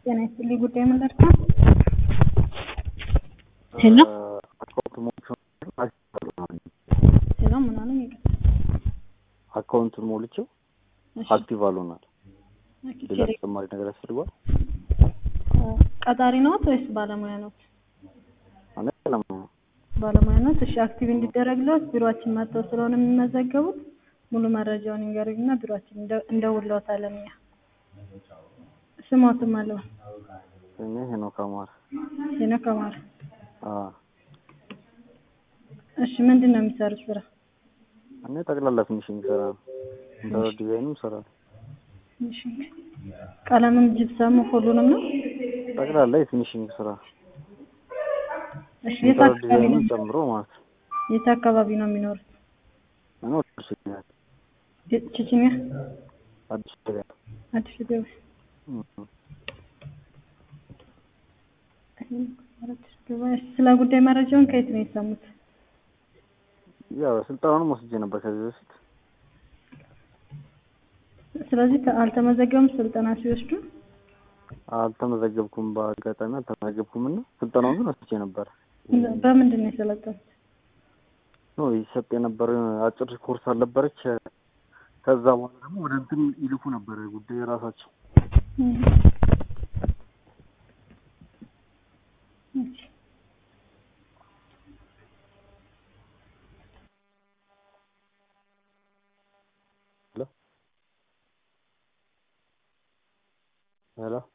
ጤና ይስጥልኝ ጉዳይ ምን ደርሷል? ሄሎ ሄሎ ምን አሉኝ? ይቅርታ አካውንቱን ሞልቼው እሺ፣ አክቲቭ አልሆናል። ኦኬ፣ ሌላ ቴሌ- ተጨማሪ ነገር ያስፈልጓል? ቀጣሪ ነዎት ወይስ ባለሙያ ነዎት? እኔ ለማ ባለሙያ ነዎት። እሺ፣ አክቲቭ እንዲደረግልዎት ቢሮአችን መጥተው ስለሆነ የሚመዘገቡት ሙሉ መረጃውን ይንገሩኝና ቢሮአችን እንደ- እንደውልዎታለን እኛ። ስሞትም አለው እኔ ሄኖክ አማረ። ሄኖክ አማረ። አዎ እሺ፣ ምንድን ነው የሚሰሩት ስራ? እኔ ጠቅላላ ፊኒሽንግ ስራ ነው። ኢንተሪየር ዲዛይንም ስራ ነው። እሺ፣ ቀለምም ጅብሰም ሁሉንም ነው? ጠቅላላ የፊኒሽንግ ስራ እሺ፣ የት ኢንተሪየር አካባቢ ነው ዲዛይንም ጨምሮ ማለት ነው። የት አካባቢ ነው የሚኖሩት? እኔ ወደ አዲስ ገበያ ቼ- ቼችኒያ አዲስ ገበያ አዲስ ገበያ እም። አዲስ ገበያ። እሺ፣ ስለ ጉዳይ መረጃውን ከየት ነው የሰሙት? ያው ስልጠናውንም ወስጄ ነበር ከዚህ በፊት ስለዚህ ተ- አልተመዘገቡም ስልጠና ሲወስዱ? አልተመዘገብኩም። በአጋጣሚ አልተመዘገብኩም እና ስልጠናውን ግን ወስጄ ነበር። በምንድን ነው የሰለጠኑት? ነው ይሰጥ የነበረ አጭር ኮርስ አልነበረች። ከዛ በኋላ ደግሞ ወደ እንትን ይልኩ ነበር ጉዳይ የራሳቸው እም። እሺ። ሄሎ